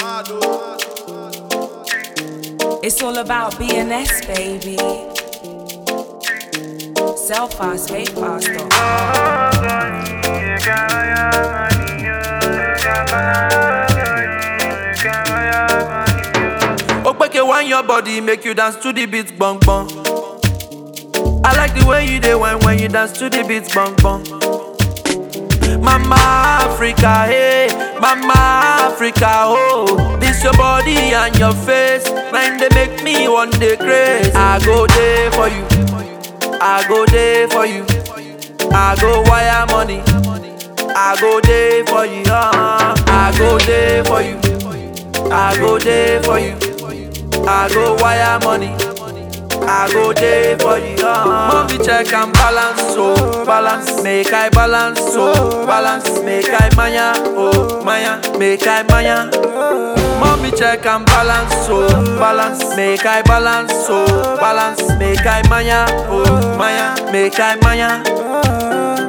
It's all about BNS, baby. Sell fast, pay fast. Okpeke want your body, make you dance to the beat, bong bong. I like the way you dey when when you dance to the beat, bong bong. Mama Africa, hey, Mama Africa, oh. This your body and your face, mind they make me one day crazy. I go there for you, I go there for you, I go wire money, I go there for you, uh, I go there for you, I go there for you, I go wire money. I go there for you. Uh. Mommy check and balance, so balance, make I balance, so balance, make I maya, oh maya, make I maya. Mommy check and balance, so balance, make I balance, so balance, make I maya, oh maya, make I maya.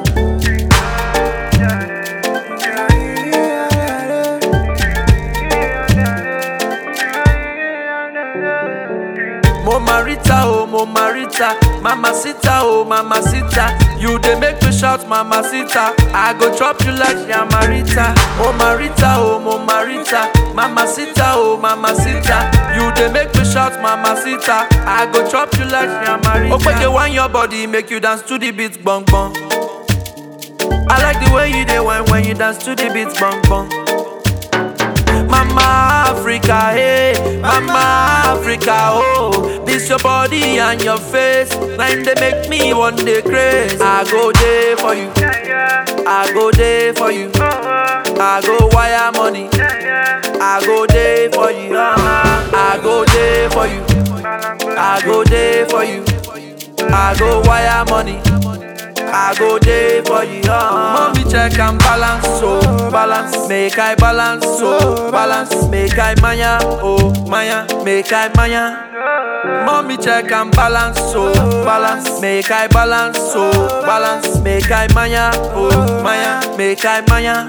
Mo Marita, oh Mo Marita, Mama Sita, oh Mama Sita. You dey make me shout, Mama Sita. I go chop you like Yamarita. Oh Marita, oh Mo Marita, Mama Sita, oh Mama Sita. You dey make me shout, Mama Sita. I go chop you like Yamarita. Okpeke want your body, make you dance to the beat, bong bong. I like the way you dey when when you dance to the beat, bong bong. Mama Africa, hey, Mama Africa, oh. This your body and your face, mind they make me one day crazy. I go there for you, I go there for you, I go wire money, I go there for you, uh, I go there for you, I go there for you, I go wire money. I go there for you. Uh. Mommy check and balance, so balance, make I balance, so balance, make I maya, oh maya, make I maya. Mommy check and balance, so balance, make I balance, so balance, make I maya, oh maya, make I maya.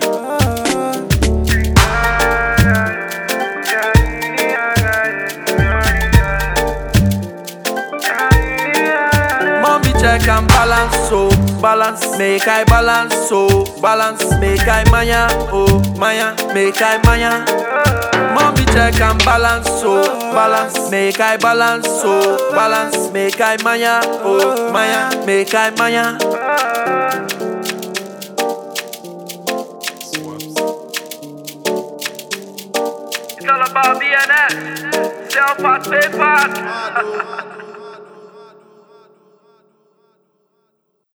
Mommy check and balance, so balance, make I balance, so balance, make I maya, oh maya, make I maya. Mommy check and balance, so balance, make I balance, so balance, make I maya, oh maya, make I maya. It's all about BNS. Self fast, pay fast.